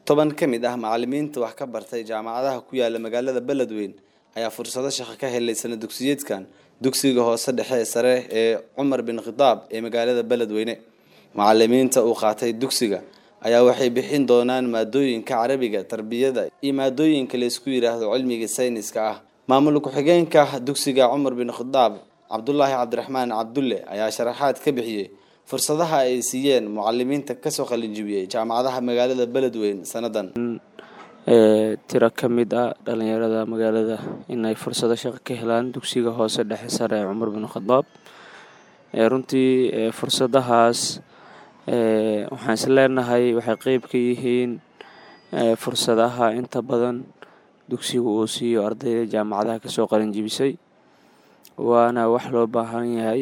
toban ka mid ah macalimiinta wax ka bartay jaamacadaha ku yaala magaalada beledweyn ayaa fursado shaqo ka helay sana dugsiyeedkan dugsiga hoose dhexe sare ee cumar bin khitaab ee magaalada beledweyne macalimiinta uu qaatay dugsiga ayaa waxay bixin doonaan maadooyinka carabiga tarbiyada iyo maadooyinka laysku yidhaahdo cilmiga sayniska ah maamul ku-xigeenka dugsiga cumar bin khitaab cabdulaahi cabdiraxmaan cabdulle ayaa sharaxaad ka bixiyey fursadaha ay siiyeen mucalimiinta kasoo qalinjibiyey jaamacadaha magaalada beledweyn sanadan tiro ka mid ah dhalinyarada magaalada inay fursado shaqo ka helaan dugsiga hoose dhexe sare ee cumar bin khadaab runtii fursadahaas waxaan is leenahay waxay qeyb ka yihiin fursadaha inta badan dugsiga uu siiyo ardayda jaamacadaha kasoo qalinjibisay waana wax loo baahan yahay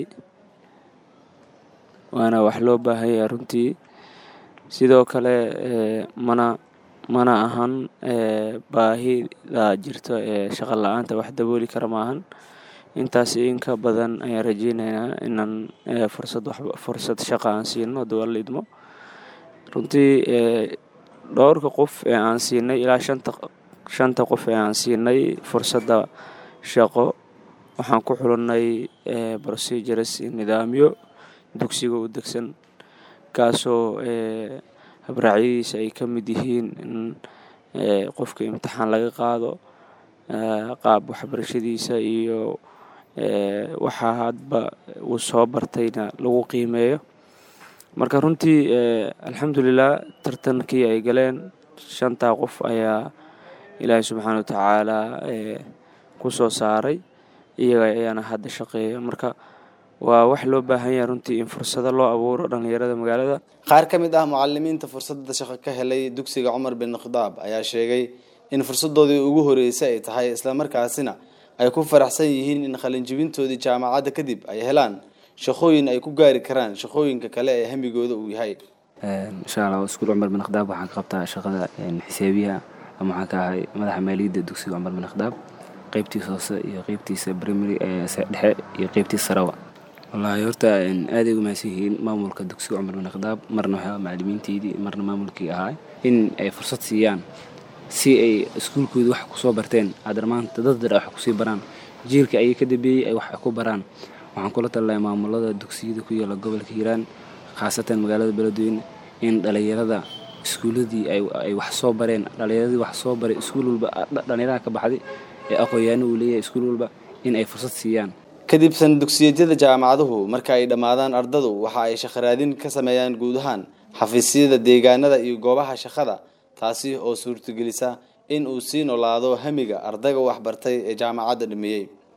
waana wax loo baahan yahay runtii sidoo kale mana mana ahan baahida jirto ee shaqo la-aanta wax dabooli kara maahan intaas inka badan ayaan rajeyneynaa inaan fursad fursad shaqa aan siino dowala idmo runtii dhowrka qof ee aan siinay ilaa shanta shanta qof ee aan siinay fursadda shaqo waxaan ku xulinay procedures nidaamyo dugsiga u degsan kaasoo habraacyadiisa ay ka mid yihiin in qofka imtixaan laga qaado qaab waxbarashadiisa iyo waxaa hadba uu soo bartayna lagu qiimeeyo marka runtii alxamdulilah tartankii ay galeen shantaa qof ayaa ilaahay subxaana wa tacaala ku soo saaray iyaga ayaana hadda shaqeeya marka waa wax loo baahan yahay runtii in fursado loo abuuro dhalinyarada magaalada qaar ka mid ah mucalimiinta fursadda shaqo ka helay dugsiga cumar bin khitaab ayaa sheegay in fursadoodii ugu horeysay ay tahay islamarkaasina ay ku faraxsan yihiin in qalinjibintoodii jaamacadda kadib ay helaan shaqooyin ay ku gaari karaan shaqooyinka kale ee hamigooda uu yahay insha allah iskuul cumar bin khadaab waxaan ka qabtaa shaqada xisaabiyaha ama waxaan ka ahay madaxa maaliyadda dugsiga cumar bin khadaab qeybtiisa hoose iyo qeybtiisa primary dhexe iyo qeybtiisa sarawa wallaahi horta aaday ugu mahadsan yihiin maamulka dugsiga cumar bin khadaab marna waxaa macalimiinteydii marna maamulkii ahaa in ay fursad siiyaan si ay iskuulkooda wax kusoo barteen haddana maanta dad dar wax kusii baraan jiilka ayay ka dambeeyey ay wax ku baraan waxaan kula talinayaa maamulada dugsiyada ku yaala gobolka hiiraan khaasatan magaalada beledweyne in dhalinyarada iskuuladii ay wax soo bareen dhalinyaradii wax soo baray iskuul walba dhalinyaraha ka baxday ee aqoonyaano uu leeyahay iskuul walba in ay fursad siiyaan kadib sana dugsiyeedyada jaamacaduhu marka ay dhammaadaan ardadu waxa ay shaqaraadin ka sameeyaan guud ahaan xafiisyada deegaanada iyo goobaha shaqada taasi oo suurtagelisa in uu sii noolaado hamiga ardayga waxbartay ee jaamacadda dhameeyey